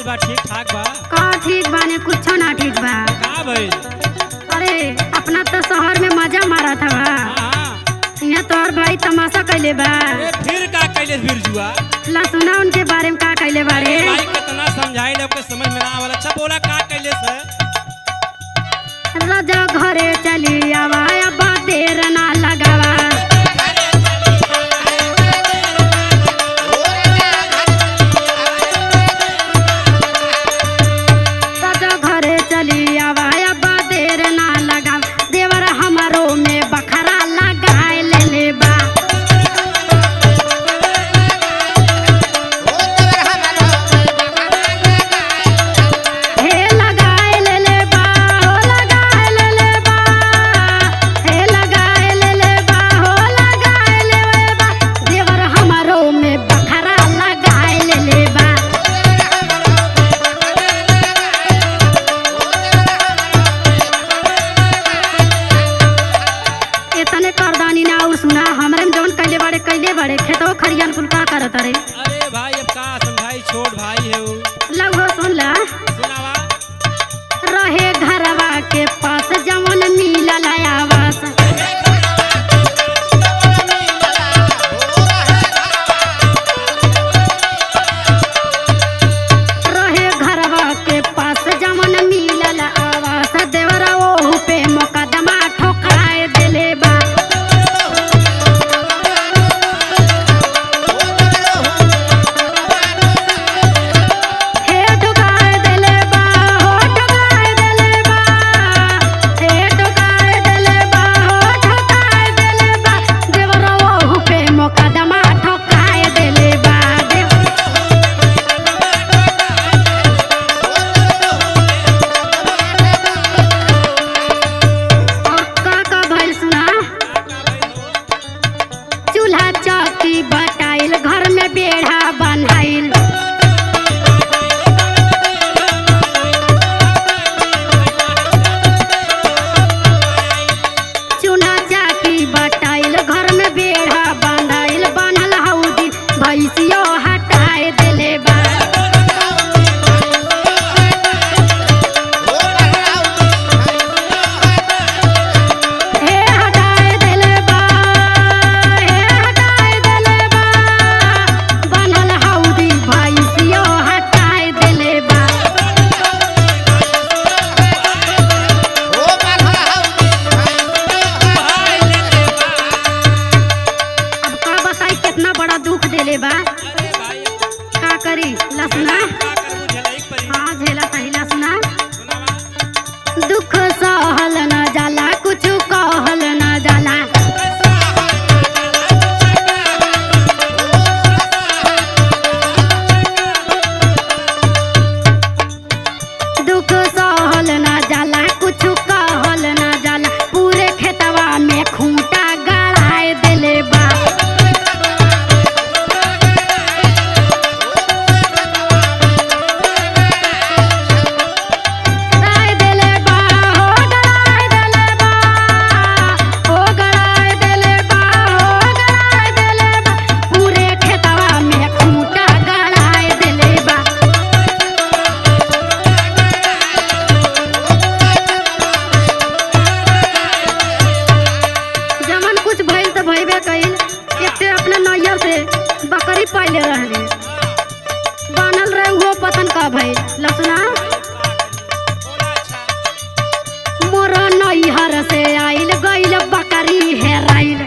बा ठीक ठाक बा का ठीक बाने कुछो ना ठीक बा का भइल अरे अपना तो शहर में मजा मारा था बा हाँ हाँ यहाँ तोहर भाई तमाशा कैले बा अरे फिर का कैले बिरजुआ ला सुना उनके बारे में का कैले बारे भाई कितना समझाई ले ओके समझ में ना आवल अच्छा बोला का कैले से राजा घरे चली आवा अब देर ना लगावा राजा घरे चली आवा अब देर ना लगावा देवर हमारो में बखरा लगाए ले ले बा हे लगाए ले ले बा हो लगाए ले ले बा हे लगाए ले ले बा हो लगाए ले ले बा देवर हमारो में बखरा लगाए ले ले बा इतने करदानी ना और सुना हमरे में जौन कैले बाड़े कैले बाड़े खेतो खरियान कुल का करत रे अरे भाई अब का समझाई छोट भाई है वो लगो सुन ला सुनावा रहे घरवा के पास जवन मिलल आवास रहे घरवा के पास जवन मिलल आवास देवरा ओहू पे मुकदमा ठोकाए देले बा हे ठोकाए देले बा हो ठोकाए देले बा हे ठोकाए देले बा हो ठोकाए देले बा देवरा ओहू पे मुकदमा ठोकाए देले बा देव और का का भइल सुना चूल्हा चौकी बटाइल घर में बेढ़ा बनाइल चूल्हा चौकी बटाइल घर में बेढ़ा बनाइल बनल हौदी भैंसियो हटाए देले बा हे हटाए देले बा हे हटाए देले बा बनल हौदी भैंसियो हटाए देले बा अब का बताई कितना बड़ा दुख देले बा अरे भाई का करी लसना का करबू झेलाई परी हाँ झेला सही लसना सुनावा दुख सहल न जाला कुछ कहल न जाला दुख सहल न जाला कुछ कहल न जाला पूरे खेतवा में खूंटा गड़ाए देले बा गड़ाए देले बा हो गड़ाए देले बा हो गड़ाए देले बा हो गड़ाए देले बा पूरे खेतवा में खूंटा गड़ाए देले बा जमन कुछ भइल त भइबे कइल एकटे अपने नैया से बकरी पाले रहली बनल रहे वो पतन का भइल लसना बोला अच्छा मोर नैहर से आइल गइल बकरी हेराइल